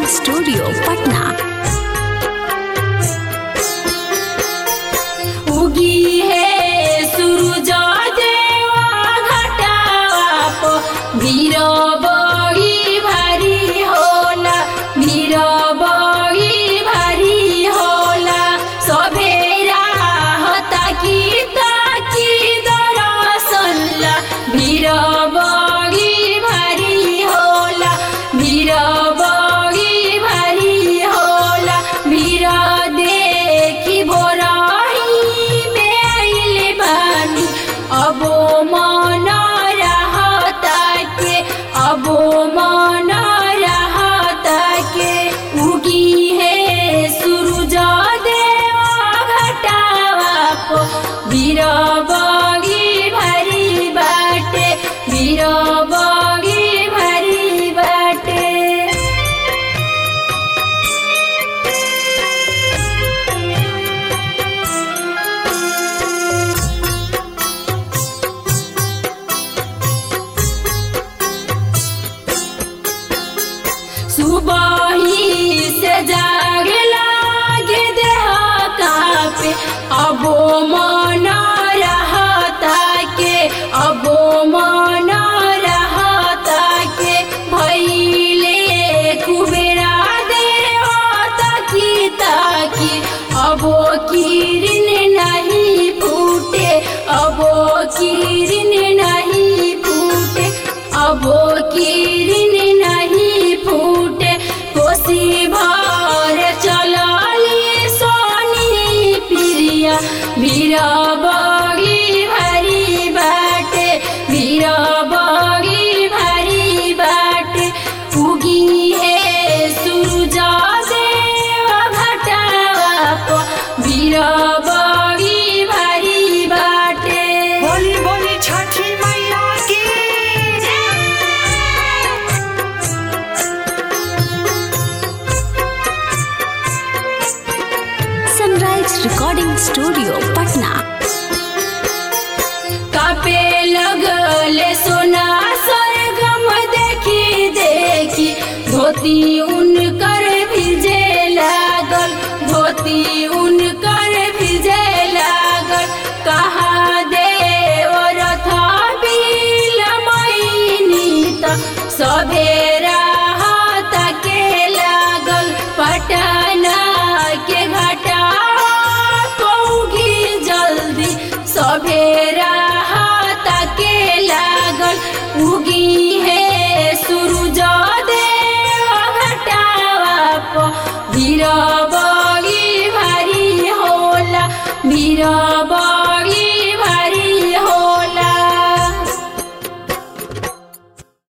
studio Patna उगी है सूरज देवा घटावा पो वीर बही भारी होला वीर बही भारी होला सभेरा हता की ताकी दरसल्ला वीर बही भारी होला वीर बही भारी होला वीर देखी भोराही में आइले बानी अबो मन रहता के अबो मन रहता के उगी है सूरज देवा घटावा पो वीर बगी भरी बाटे वीर बगी भरी बाटे सुबही से जाग लागे देह कापे अबो मन रहता के अबो मन रहता के भैले कुबेरा देवता की ताकी अबो किरण नहीं फूटे अबो किरण नहीं फूटे अबो किरण नहीं फूटे कोसी भर चलली सोनी प्रिया वीर बगी भरी बाटे वीर बगी भरी बाटे उगी है सूरज देव घटावा पो वीर बगी भरी बाटे बोली बोली छठी मैया की सनराइज रिकॉर्डिंग स्टूडियो पटना कापे लगले सोना सरगम देखी देखी धोती उनकर भिजे लागल धोती उनकर भिजे लागल कहा देव रथ बिल मैनी त सभेरा के लागल पटना के घटा पौगी जल्दी सभेरा के लागल उगी है सूरज देव घटावा प वीर